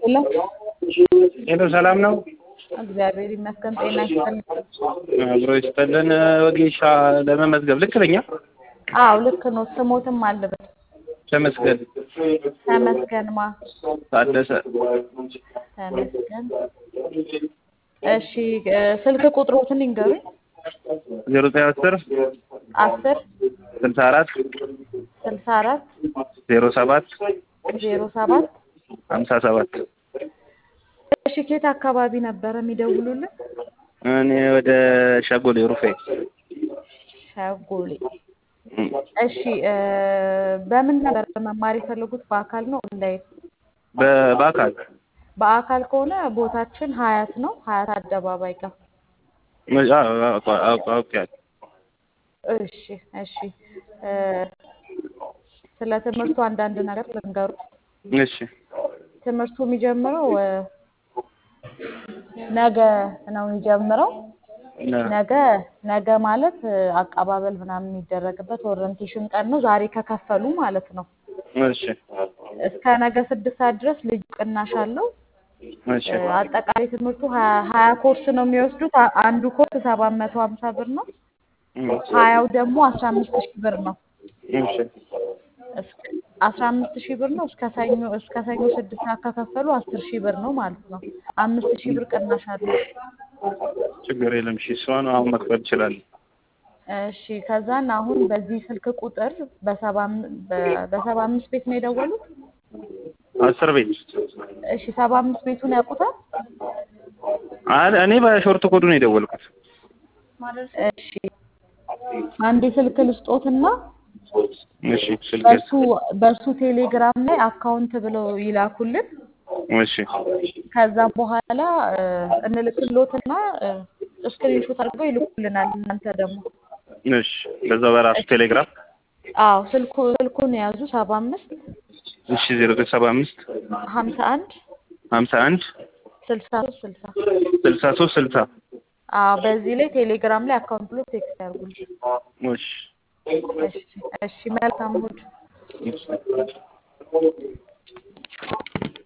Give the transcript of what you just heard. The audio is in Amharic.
ሄሎ ሄሎ ሰላም ነው? እግዚአብሔር ይመስገን። ጤና ይስጥልኝ። አብሮ ይስጥልን። ወጌሻ ለመመዝገብ ልክ ነኝ? አዎ ልክ ነው። ስሞትም አለበት ተመስገን ተመስገንማ ታደሰ። ተመስገን። እሺ እ ስልክ ቁጥሮትን ይንገሩኝ። ዜሮ ዘጠኝ አስር አስር ስልሳ አራት ስልሳ አራት ዜሮ ሰባት ዜሮ ሰባት ሀምሳ ሰባት እሺ ኬት አካባቢ ነበረ የሚደውሉልን? እኔ ወደ ሸጎሌ ሩፌ ሸጎሌ። እሺ እ በምን ነበር መማር የፈለጉት? በአካል ነው ኦንላይን? በ- በአካል በአካል ከሆነ ቦታችን ሀያት ነው። ሀያት አደባባይ ጋር። አውቄያለሁ። እሺ እሺ እ ስለ ትምህርቱ አንዳንድ ነገር ልንገሩ። እሺ ትምህርቱ የሚጀምረው እ ነገ ነው የሚጀምረው። ነ- ነገ ነገ ማለት እ አቀባበል ምናምን የሚደረግበት ኦሪየንቴሽን ቀን ነው። ዛሬ ከከፈሉ ማለት ነው። እሺ እስከ ነገ ስድስት ሰዓት ድረስ ልዩ ቅናሽ አለው። እሺ እ አጠቃላይ ትምህርቱ ሀያ ሀያ ኮርስ ነው የሚወስዱት። አ- አንዱ ኮርስ ሰባት መቶ ሀምሳ ብር ነው። ሀያው ደግሞ አስራ አምስት ሺህ ብር ነው። እሺ እስከ አስራ አምስት ሺህ ብር ነው። እስከ ሰኞ እስከ ሰኞ ስድስት ሰዓት ከከፈሉ አስር ሺህ ብር ነው ማለት ነው። አምስት ሺህ ብር ቅናሽ አለው። ችግር የለም። እሺ እሷን አሁን መክፈል እችላለሁ። እሺ ከዛን አሁን በዚህ ስልክ ቁጥር በሰባ አም- በ- በሰባ አምስት ቤት ነው የደወሉት። አስር ቤት እሺ ሰባ አምስት ቤቱን ያውቁታል? አይ እኔ በሾርት ኮዱ ነው የደወልኩት። እሺ አንድ ስልክ ልስጦትና እሺ ስልክ በሱ በሱ ቴሌግራም ላይ አካውንት ብለው ይላኩልን። እሺ ከዛም በኋላ እ እንልክሎትና ስክሪንሾት አድርገው ይልኩልናል። እናንተ ደግሞ እሺ በዛው በራሱ ቴሌግራም አዎ ስልኩ ስልኩን የያዙ ሰባ አምስት እሺ ዜሮ ዘጠኝ ሰባ አምስት ሀምሳ አንድ ሀምሳ አንድ ስልሳ ሶስት ስልሳ ስልሳ ሶስት ስልሳ አዎ በዚህ ላይ ቴሌግራም ላይ አካውንት ብሎ ቴክስት ያርጉልኝ። እሺ እሺ እሺ መልካም እሑድ። እሺ